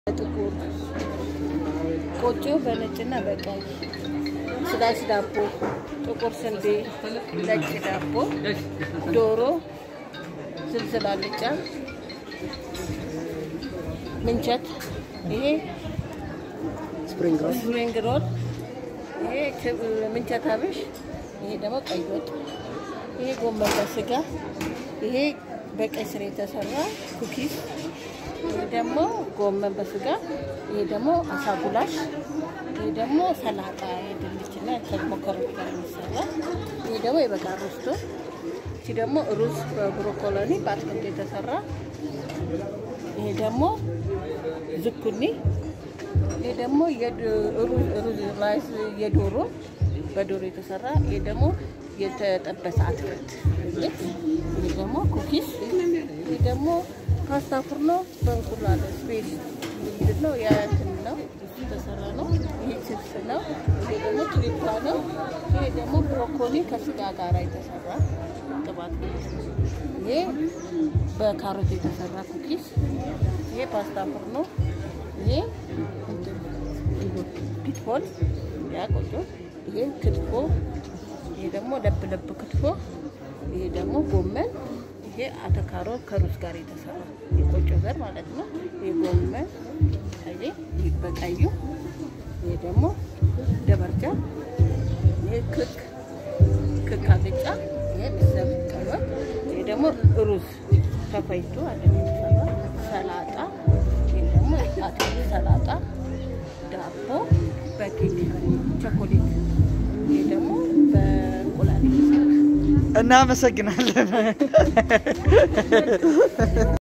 ጥቁር ቆጮ በነጭና በቀይ ስላሽ ዳቦ፣ ጥቁር ስንዴ፣ ነጭ ዳቦ፣ ዶሮ፣ ዝልዝል አልጫ፣ ምንቸት፣ ይሄ ስፕሪንግ ሮል ስፕሪንግ ሮል፣ ይሄ ችብ- ምንቸት አብሽ፣ ይሄ ደግሞ ቀይ ወጥ፣ ይሄ ጎመን በስጋ፣ ይሄ በቀይ ስር የተሰራ ኩኪስ፣ ይሄ ደግሞ ጎመን በስጋ፣ ይሄ ደግሞ አሳ ጉላሽ፣ ይሄ ደግሞ ሰላጣ የድንችና ደግሞ ከሮት ጋር የሚሰራ፣ ይሄ ደግሞ የበጋ ሮስቶ፣ ይቺ ደግሞ ሩዝ በብሮኮሎኒ በአትክልት የተሰራ፣ ይሄ ደግሞ ዝኩኒ ይሄ ደግሞ የድ- ሩዝ ሩዝ ራይስ የዶሮ በዶሮ የተሰራ ይሄ ደግሞ የተጠበሰ አትክልት ልክ ይሄ ደግሞ ኩኪስ ይሄ ደግሞ ፓስታ ፍርኖ በእንቁላል ስፔስ ምንድን ነው የእንትን ነው እሱ የተሰራ ነው። ይሄ ችፕስ ነው። ይሄ ደግሞ ትሪፓ ነው። ይሄ ደግሞ ብሮኮሊ ከስጋ ጋር የተሰራ ቅባት ነው። ይሄ በካሮት የተሰራ ኩኪስ ይሄ ፓስታ ፍርኖ ይሄ ፒትቦል ያ ቆጮ፣ ይሄ ክትፎ፣ ይሄ ደግሞ ለብ ለብ ክትፎ፣ ይሄ ደግሞ ጎመን፣ ይሄ አተካሮ ከሩዝ ጋር የተሰራ የቆጮ ዘር ማለት ነው። ይሄ ጎመን ይሄ በቀዩ፣ ይሄ ደግሞ ደበርጃ፣ ይሄ ክክ ክክ አልጫ፣ ይሄ ብሰብ ቀይወጥ፣ ይሄ ደግሞ ሩዝ ተፈይቶ አለ የተሰራ ሰላጣ፣ ይሄ ደግሞ አትክልት ሰላጣ ዳቦ በኬክ ቸኮሌት፣ ይሄ ደግሞ በእንቁላል የተሰራ እናመሰግናለን።